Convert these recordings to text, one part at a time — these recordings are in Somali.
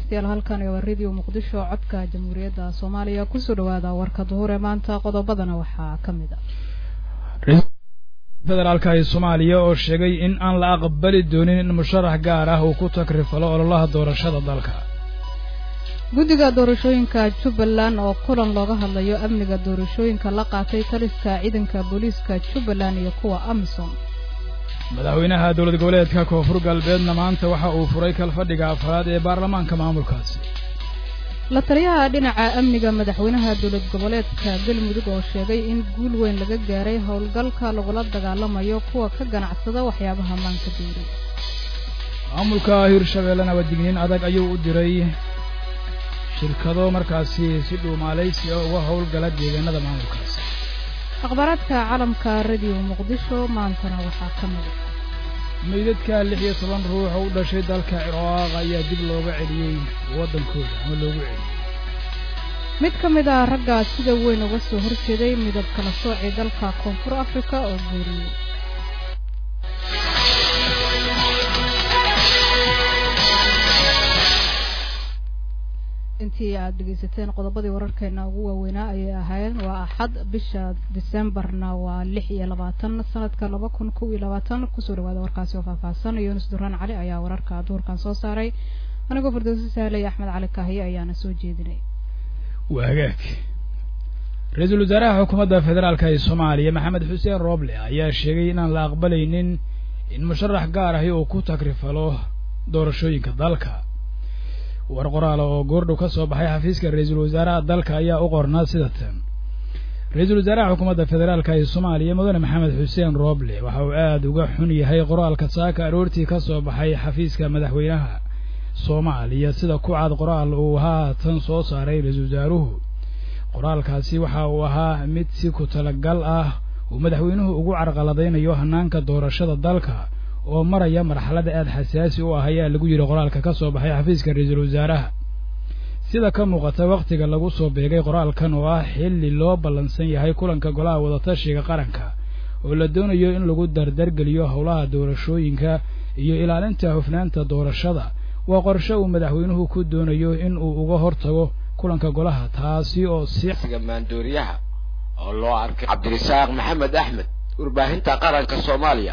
dhegeystayaal halkan waa radio muqdisho codka jamhuuriyadda soomaaliya kusoo dhawaada warka duhur ee maanta qodobadana waxaa ka mid a federaalka ee soomaaliya oo sheegay in aan la aqbali doonin in musharax gaar ah uu ku takrifalo ololaha doorashada dalka guddiga doorashooyinka jubbaland oo kulan looga hadlayo amniga doorashooyinka la qaatay taliska ciidanka booliiska jubbaland iyo kuwa amisom madaxweynaha dowlad goboleedka koonfur galbeedna maanta waxa uu furay kalfadhiga afraad ee baarlamaanka maamulkaasi la taliyaha dhinaca amniga madaxweynaha dowlad goboleedka galmudug oo sheegay in guul weyn laga gaaray howlgalka lagula dagaalamayo kuwa ka ganacsada waxyaabaha maanka duuri maamulka hirshabeellena wadigniin adag ayuu u diray shirkado markaasi si dhuumaalaysi ah uga howlgala deegaanada maamulkaasi akhbaaraadka caalamka radio muqdisho maantana waxaa ka mida meydadka lix iyo toban ruux oo u dhashay dalka ciraaq ayaa dib looga celiyey waddankooda ama loogu celiyey mid ka mid ah raggaa sida weyn uga soo horjeeday midab kala soocii dalka koonfur afrika oo geeriyey intii aad dhegeysateen qodobadii wararkeena ugu waaweynaa ayay ahaayeen waa axad bisha disembarna waa lix iyo labaatan sanadka laba kun kow iyo labaatan kusoo dhawaada warkaasi oo faahfaahsan yuunus duraan cali ayaa wararka duurkan soo saaray anigoo firdowsi sahley axmed cali kaahiye ayaana soo jeedinay waa hagaag ra-iisul wasaaraha xukuumadda federaalka ee soomaaliya maxamed xuseen rooble ayaa sheegay inaan la aqbalaynin in musharax gaar ahi uu ku takrifalo doorashooyinka dalka war qoraala oo goordhow ka soo baxay xafiiska ra-iisul wasaaraha dalka ayaa u qornaa sida tan ra-iisul wasaaraha xukuumadda federaalka ee soomaaliya mudane maxamed xuseen rooble waxa uu aada uga xun yahay qoraalka saaka aroortii ka soo baxay xafiiska madaxweynaha soomaaliya sida ku cad qoraal uu haatan soo saaray ra-iisul wasaaruhu qoraalkaasi waxa uu ahaa mid si ku talagal ah uu madaxweynuhu ugu carqaladaynayo hanaanka doorashada dalka oo maraya marxalada aada xasaasi u ah ayaa lagu yidhi qoraalka ka soo baxay xafiiska ra-iisul wasaaraha sida ka muuqata wakhtiga lagu soo beegay qoraalkan oo ah xilli loo ballansan yahay kulanka golaha wadatashiga qaranka oo la doonayo in lagu dardargeliyo howlaha doorashooyinka iyo ilaalinta hufnaanta doorashada waa qorshe uu madaxweynuhu ku doonayo in uu uga hortago kulanka golaha taasi oo si maandooriyaha oo loo arkay cabdirasaaq maxamed axmed warbaahinta qaranka soomaaliya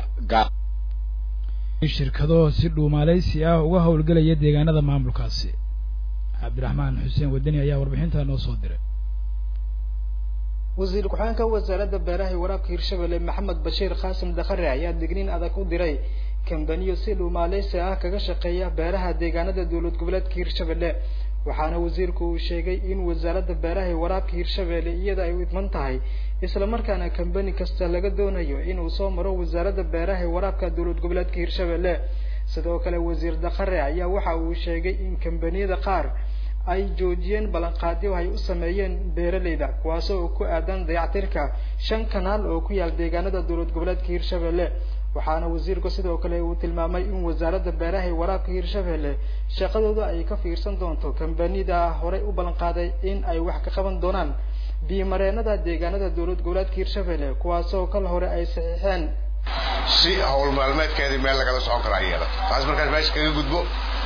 shirkado si dhuumaalaysi ah uga howlgelaya deegaanada maamulkaasi cabdiraxmaan xuseen wadani ayaa warbixintaa noo soo diray wasiir ku-xigeenka wasaaradda beeraha iyo waraabka hirshabelle maxamed bashiir qaasim dakhare ayaa digniin adag u diray kambaniyo si dhuumaaleysi ah kaga shaqeeya beeraha deegaanada dowlad goboleedka hirshabelle waxaana wasiirku uu sheegay in wasaaradda beeraha iyo waraabka hirshabelle iyada ay u idman tahay islamarkaana kambani kasta laga doonayo in uu soo maro wasaaradda beeraha iyo waraabka dowlad goboleedka hirshabelle sidoo kale wasiir dakhare ayaa waxa uu sheegay in kambaniyada qaar ay joojiyeen ballanqaadyo ay u sameeyeen beeraleyda kuwaasoo uu ku aadan dayactirka shan kanaal oo ku yaal deegaanada dowlad goboleedka hirshabelle waxaana wasiirku sidoo kale uu tilmaamay in wasaaradda beeraha iyo waraabka hirshabelle shaqadooda ay ka fiirsan doonto kambanida horey u ballanqaaday in ay wax ka qaban doonaan biimareenada deegaanada dowlad goboleedka hirshabelle kuwaasoo kal hore ay saxiixeen si howl maalmeedkeedii meel lagala socon karaa iyada taas markaas meesha kaga gudbo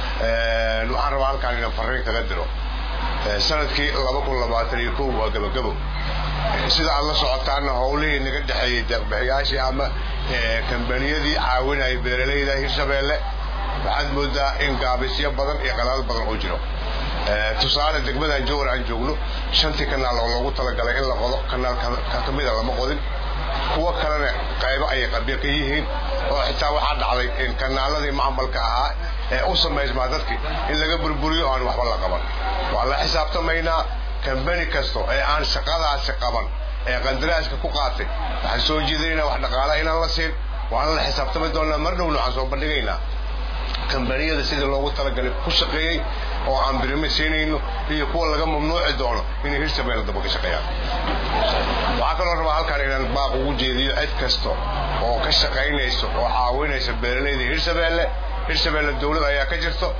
waxaan rabaa halkaan inaan fariin kaga diro sanadkii laba kun labaatan iyo kow waa gabagabo sida aad la socotaana howlihii naga dhexeeyey deeqbixiyaashii ama kambaniyadii caawinaya beeralayda hirshabeelle waxaad moodaa in gaabisyo badan iyo qalaal badan uu jiro tusaale degmadan jowar aan joogno shantii kanaal oo loogu talagalay in la qodo kanaal kamida lama qodin kuwo kalena qaybo ayay qabyo ka yihiin oo xitaa waxaa dhacday in kanaaladii macmalka ahaa ee u samaysmaa dadkii in laga burburiyo aan waxba la qaban waa la xisaabtamaynaa kambani kasto ee aan shaqadaasi qaban ee qandaraaska ku qaatay waxaan soo jeedinaynaa wax dhaqaalaha inaan la siin waana la xisaabtami doonaa mar dhowna waxaan soo bandhigaynaa kambaniyada sidii loogu talagalay ku shaqeeyey oo aan birime siinayno iyo kuwa laga mamnuuci doono inay hirshabelle daba ka shaqeeyaan waxaa kaloo rabaa halkaan inaan baaq ugu jeediyo cid kasta oo ka shaqaynayso oo caawinaysa beeralayda hirshabelle hirshabelle dawlad ayaa ka jirto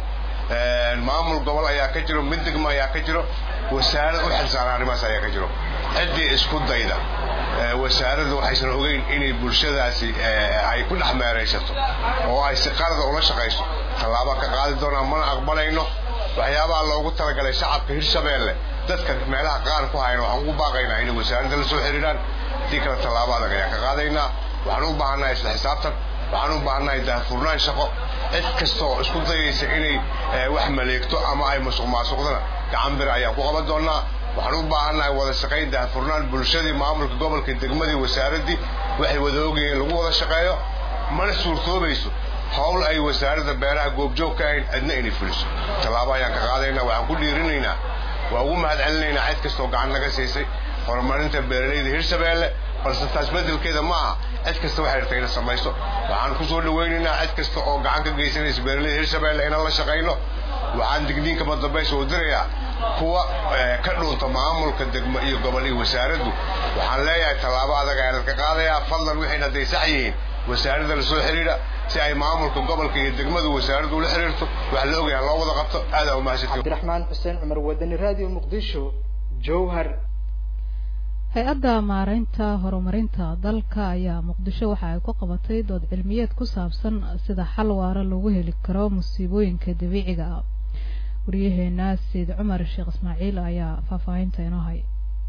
maamul gobol ayaa ka jiro mid degmo ayaa ka jiro wasaarad u xilsaaran arrimahaas ayaa ka jiro ciddii isku dayda wasaaraddu waxaysan ogeyn inay bulshadaasi ay ku dhex meeraysato oo ay si qalada ula shaqayso tallaabaa ka qaadi doonaa mana aqbalayno waxyaabaha loogu talagalay shacabka hirshabeelle dadka meelaha qaar ku hayan waxaan ugu baaqaynaa inay wasaaradda la soo xiriiraan haddii kale tallaabo adag ayaan ka qaadaynaa waxaan u baahannahay isla xisaabtan waxaan u baahannahay daahfurnaan shaqo cid kasta oo isku dayaysa inay wax maleegto ama ay musuq maasuqdana gacan bir ayaan ku qaban doonnaa waxaan u baahannahay wada shaqayn daahfurnaan bulshadii maamulka gobolka degmadii wasaaraddii waxay wada ogayeen lagu wada shaqeeyo mana suurtoobayso howl ay wasaaradda beeraha goobjoog ka ahayn cidna inay fuliso tallaabo ayaan ka qaadaynaa waxaan ku dhiirinaynaa waa ugu mahad celinaynaa cid kasta oo gacan naga siisay horumarinta beeralayda hirshabeelle balse taas beddelkeeda ma aha cid kasta waxay rabtay ina samayso waxaan ku soo dhawaynaynaa cid kasta oo gacan ka geysanaysa beeralayda hirshabeelle inaan la shaqayno waxaan digniinka madambaysa u dirayaa kuwa ka dhuunta maamulka degmo iyo gobol iyo wasaaraddu waxaan leeyahay tallaabo adag ayaanad ka qaadayaa fadlan waxayna hadday sax yihiin wasaaradda la soo xidhiidha si ay maamulka gobolka iyo degmadu wasaaraddu ula xidhiirto wax la ogyahay loo wada qabto aadaa umahadsantiin cabdiraxmaan xuseen cumar wadani radio muqdisho jowhar hay-adda maareynta horumarinta dalka ayaa muqdisho waxa ay ku qabatay dood cilmiyeed ku saabsan sida xal waara loogu heli karo musiibooyinka dabiiciga ah waryaheena sayid cumar sheekh ismaaciil ayaa faahfaahinta inoo hay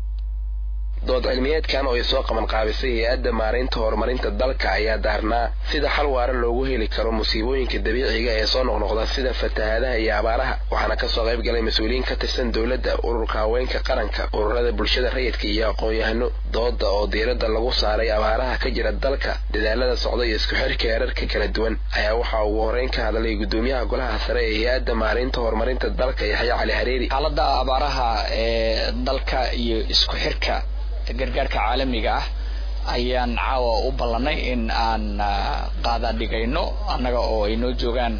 dood cilmiyeedkan oo ay soo qaban qaabisay hay-adda maareynta horumarinta dalka ayaa daarnaa sida xal waara loogu heli karo musiibooyinka dabiiciga ee soo noqnoqda sida fatahaadaha iyo abaaraha waxaana kasoo qayb galay mas-uuliyiin ka tirsan dowladda ururka haweenka qaranka ururada bulshada rayidka iyo aqoon-yahano dooda oo diiradda lagu saaray abaaraha ka jira dalka dadaalada socda iyo isku xirka heerarka kala duwan ayaa waxaa ugu horeyn ka hadlay gudoomiyaha golaha sare ee hay-adda maareynta horumarinta dalka yaxya cali hareeri xaalada abaaraha ee dalka iyo isku xirka gargaarka caalamiga ah ayaan caawa u ballanay in aan qaada dhigayno annaga oo ay noo joogaan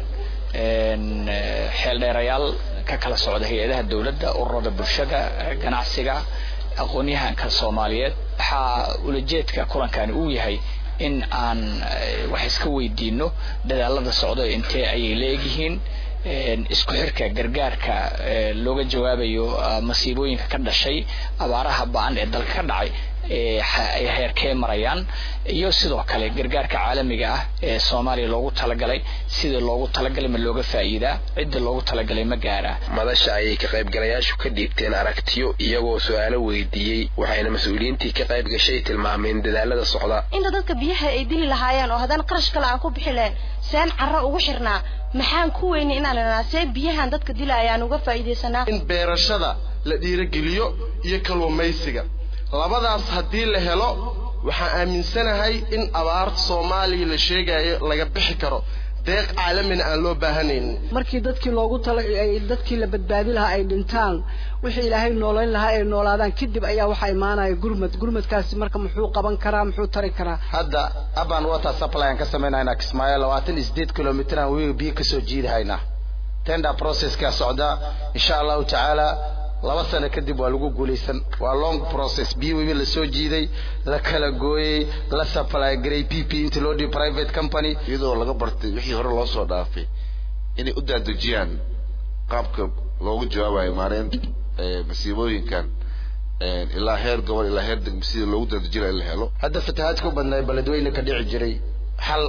xeeldheerayaal ka kala socda hay-adaha dowladda ururada bulshada ganacsiga aqoon-yahanka soomaaliyeed waxaa ulajeedka kulankani uu yahay in aan wax iska weydiino dadaalada socda intee ayay leegyihiin isku xirka gargaarka looga jawaabayo masiibooyinka ka dhashay abaaraha ba-an ee dalka ka dhacay ay heerkee marayaan iyo sidoo kale gargaarka caalamiga ah ee soomaaliya loogu talagalay sidii loogu talagalay ma looga faa'iidaa cidda loogu talagalay ma gaaraa madasha ayay ka qaybgalayaashu ka dhiibteen aragtiyo iyagoo su-aalo weydiiyey waxayna mas-uuliyiintii ka qayb gashay tilmaameen dadaalada socda inta dadka biyaha ay dili lahaayeen oo haddana qarash kale aan ku bixi lahayn seen carro ugu xirnaa maxaan ku weynay inaan idhanaa see biyahan dadka dilaayaan uga faa'iidaysanaa in beerashada la dhiirogeliyo iyo kalluumaysiga labadaas haddii la helo waxaan aaminsanahay in abaarta soomaaliya la sheegayo laga bixi karo deeq caalamina aan loo baahanaynin markii dadkii loogu tala dadkii la badbaadi lahaa ay dhintaan wixii ilaahay noolayn lahaa ay noolaadaan kadib ayaa waxaa imaanaya gurmad gurmadkaasi marka muxuu qaban karaa muxuu tari karaa hadda aban water supply aan ka samaynaynaa kismaayo labaatan iyo sideed kilomitr aan webiga biyo kasoo jiidahaynaa tender processkaa socdaa insha allahu tacaala laba sano kadib waa lagu guulaysan waa long process biyo webi lasoo jiiday la kala gooyey la supply garay p p inta loo dhibi private company iyadoo laga bartay wixii hore loo soo dhaafay inay u daadejiyaan qaabka loogu jawaabayo maareynta masiibooyinkan ilaa heer gobol ilaa heer degmo sida loogu daadejina in la helo hadda fatahaadka u badnaa beledweyne ka dhici jiray xal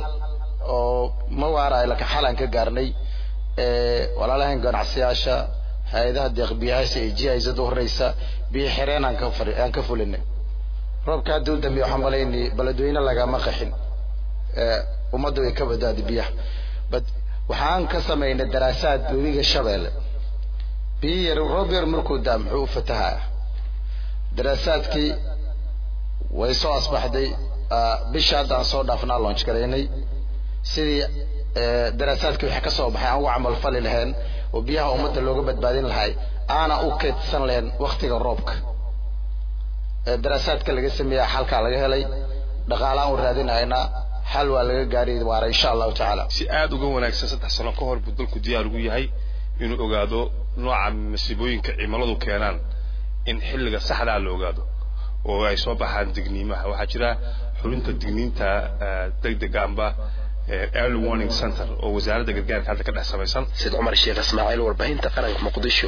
oo ma waarayo laka xal aan ka gaarnay walaalahan ganacsiyaasha hay-adaha deeqbiyaasha ee jihayzada horeysa biyo xireen aan ka fari aan ka fulinay roobka hadda u dambeeya waxaan malaynay beledweyne lagama qaxin ummadda way ka badaaday biyaha bad waxaan ka samaynay daraasaad webiga shabeelle biyo yar roob yar markuu daa muxuu u fatahaa daraasaadkii way soo asbaxday bisha hadda aan soo dhaafnaa launch garaynay sidii daraasaadkii waxay ka soo baxay aan ugu camal fali lahayn oo biyaha ummadda looga badbaadin lahay aana u kaydsan lahayn waktiga roobka daraasaadka laga sameeya xalkaa laga helay dhaqaalaan u raadinahaynaa xal waa laga gaari waara insha allahu tacaala si aada uga wanaagsan saddex sano ka hor buu dalku diyaar ugu yahay inuu ogaado nooca masiibooyinka cimiladu keenaan in xilliga saxdaa la ogaado oo ay soo baxaan digniimaha waxaa jira xubinta digniinta degdega amba early warning center oo wasaaradda gargaarka hadda ka dhex samaysan sid cumar sheekh ismaaciil warbaahinta qaranka muqdisho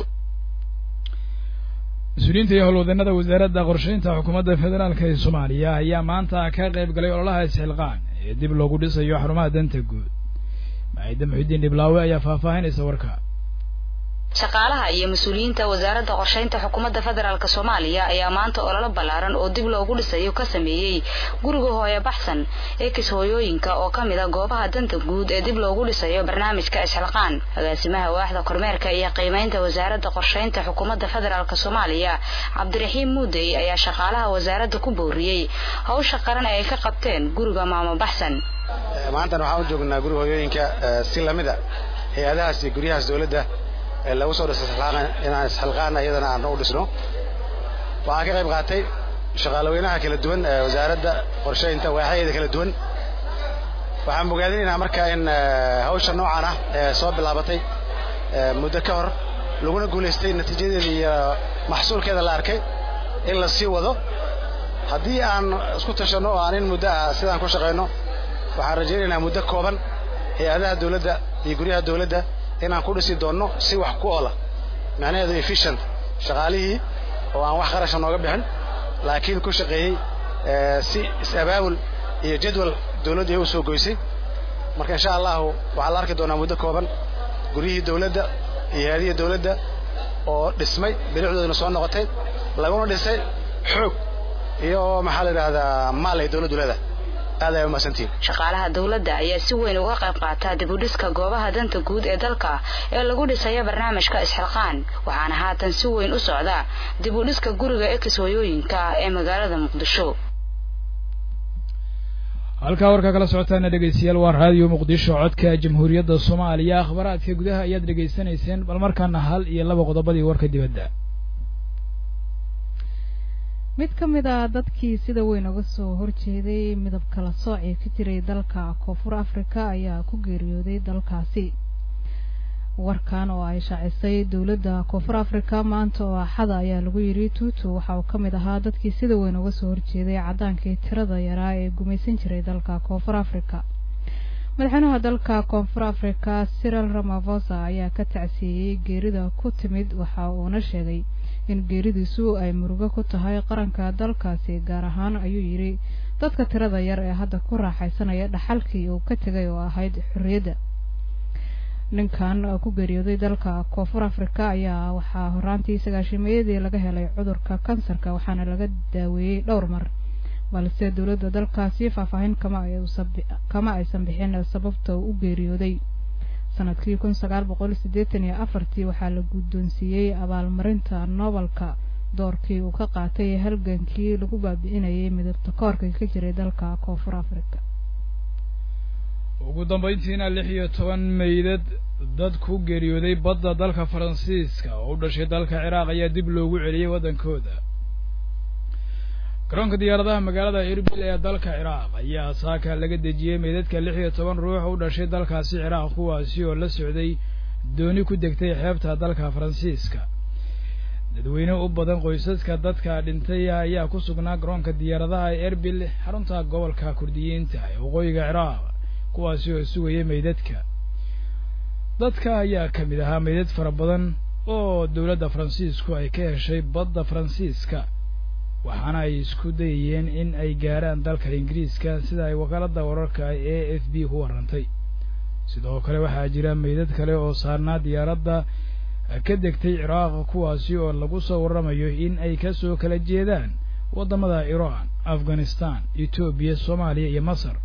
mas-uuliyiinta iyo howlwadeenada wasaaradda qorshaynta xukuumadda federaalk ee soomaaliya ayaa maanta ka qayb galay ololaha isxilqaan ee dib loogu dhisayo xarumaha danta guud maciide muxidiin dhiblaawe ayaa faahfaahinaysa warka shaqaalaha iyo mas-uuliyiinta wasaaradda qorshaynta xukuumadda federaalk soomaaliya ayaa maanta ololo ballaaran oo dib loogu dhisayo ka sameeyey guriga hooyo baxsan ee kis hooyooyinka oo ka mid a goobaha danta guud ee dib loogu dhisayo barnaamijka isxilqaan agaasimaha waaxda kormeerka iyo qiimaynta wasaaradda qorshaynta xukuumadda federaalk soomaaliya cabdiraxiim muudey ayaa shaqaalaha wasaaradda ku booriyey hawsha qaran ee ay ka qabteen guriga maamo baxsan maantan waxaan u joognaa guriga hooyooyinka si lamida hay-adahaas iyo guryahaas dowladda ee lagu soo dhiso inaan isxilqaana iyadana aan u dhisno waxaan ka qayb qaatay shaqaalaweynaha kala duwan ee wasaaradda qorshaynta waaxyaheeda kala duwan waxaan bogaadinaynaa marka in hawsha noocan ah ee soo bilaabatay muddo ka hor laguna guulaystay natiijadeeda iyo maxsuulkeeda la arkay in la sii wado haddii aan isku tashanno oo aan in muddo ah sidaan ku shaqayno waxaan rajaynaynaa muddo kooban hay-adaha dowladda iyo guryaha dowladda inaan ku dhisi doonno si wax ku oola macnaheedu efficient shaqaalihii oo aan wax qarasha nooga bixin laakiin ku shaqeeyey si is-abaabul iyo jadwal dowladdu ay u soo goysay marka insha allahu waxaa la arki doonaa muddo kooban guryihii dowladda iyo hay-adihii dowladda oo dhismay bilicdooduna soo noqotay laguna dhisay xoog iyo maxaa la yidhahdaa maal ay dowladdu leedahay aad ay umahadsantihin shaqaalaha dowladda ayaa si weyn uga qayb qaata dib u dhiska goobaha danta guud ee dalka ee lagu dhisayo barnaamijka isxilqaan waxaana haatan si weyn u socda dib u dhiska guriga ekis hooyooyinka ee magaalada muqdisho halkaa warkaa kala socotaana dhegeystayaal waa raadiyo muqdisho codka jamhuuriyadda soomaaliya akhbaraadka gudaha ayaad dhegaysanayseen bal markaana hal iyo laba qodobadii warka dibadda mid ka mid a dadkii sida weyn uga soo horjeeday midab kala soocii ka jiray dalka koonfur africa ayaa ku geeriyooday dalkaasi warkan oo ay shaacisay dowladda koonfur africa maanta oo axada ayaa lagu yidhi tuutu waxa uu ka mid ahaa dadkii sida weyn uga soo horjeeday caddaankii tirada yaraa ee gumaysan jiray dalka koonfur africa madaxweynaha dalka koonfur africa cyril ramavosa ayaa ka tacsiiyey geerida ku timid waxa uuna sheegay in geeridiisu ay murugo ku tahay qaranka dalkaasi gaar ahaan ayuu yidhi dadka tirada yar ee hadda ku raaxaysanaya dhaxalkii uu ka tegay oo ahayd xorriyadda ninkan ku geeriyooday dalka koonfur africa ayaa waxaa horaantii sagaashimeeyadii laga helay cudurka kansarka waxaana laga daaweeyey dhowr mar balse dowladda dalkaasi faahfaahin kama aysan bixin sababta uu u geeriyooday sanadkii kun sagaal boqol siddeetan iyo afartii waxaa la guddoonsiiyey abaalmarinta noobelka doorkii uu ka qaatay halgankii lagu baabi'inayay midabta koorka ka jiray dalka koonfur africa ugu dambayntiina lix iyo toban meydad dad ku geeriyooday badda dalka faransiiska oo u dhashay dalka ciraaq ayaa dib loogu celiyey waddankooda garoonka diyaaradaha magaalada erbil ee dalka ciraaq ayaa saaka laga dejiyey meydadka lix iyo toban ruux u dhashay dalkaasi ciraaq kuwaasi oo la socday dooni ku degtay xeebta dalka faransiiska dadweyne u badan qoysaska dadka dhintay ayaa ku sugnaa garoonka diyaaradaha ee erbil xarunta gobolka kurdiyiinta ee waqooyiga ciraaq kuwaasi oo sugayay meydadka dadka ayaa ka mid ahaa meydad fara badan oo dowladda faransiisku ay ka heshay badda faransiiska waxaana ay isku dayayeen in ay gaaraan dalka ingiriiska sida ay wakaaladda wararka a f b ku warrantay sidoo kale waxaa jira meydad kale oo saarnaa diyaaradda ka degtay ciraaq kuwaasi oo lagu soo warramayo in ay ka soo kala jeedaan waddamada iran afghanistan etoobiya soomaaliya iyo masar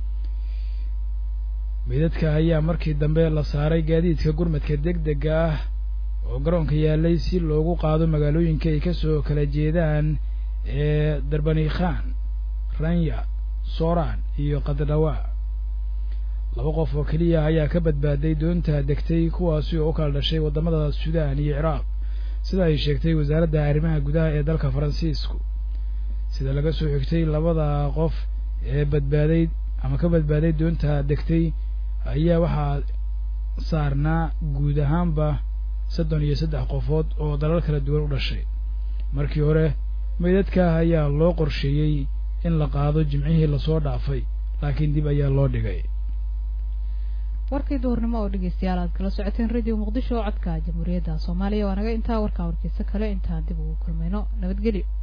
meydadka ayaa markii dambe la saaray gaadiidka gurmadka deg dega ah oo garoonka yaalay si loogu qaado magaalooyinka ay ka soo kala jeedaan ee darbanikhan ranya soran iyo qadadhawa laba qof oo keliya ayaa ka badbaaday doonta degtay kuwaasi oo u kala dhashay waddamada sudan iyo ciraaq sida ay sheegtay wasaaradda arrimaha gudaha ee dalka faransiisku sida laga soo xigtay labada qof ee badbaaday ama ka badbaaday doonta degtay ayaa waxaa saarnaa guud ahaanba soddon iyo saddex qofood oo dalal kala duwan u dhashay markii hore meydadka ayaa loo qorsheeyey in la qaado jimcihii lasoo dhaafay laakiin dib ayaa loo dhigay warkii duhurnimo oo dhegeystayaal aad kala socoteen radio muqdisho codka jamhuuriyadda soomaaliya waa naga intaa warkaa warkiisa kale intaan dib ugu kulmayno nabadgelyo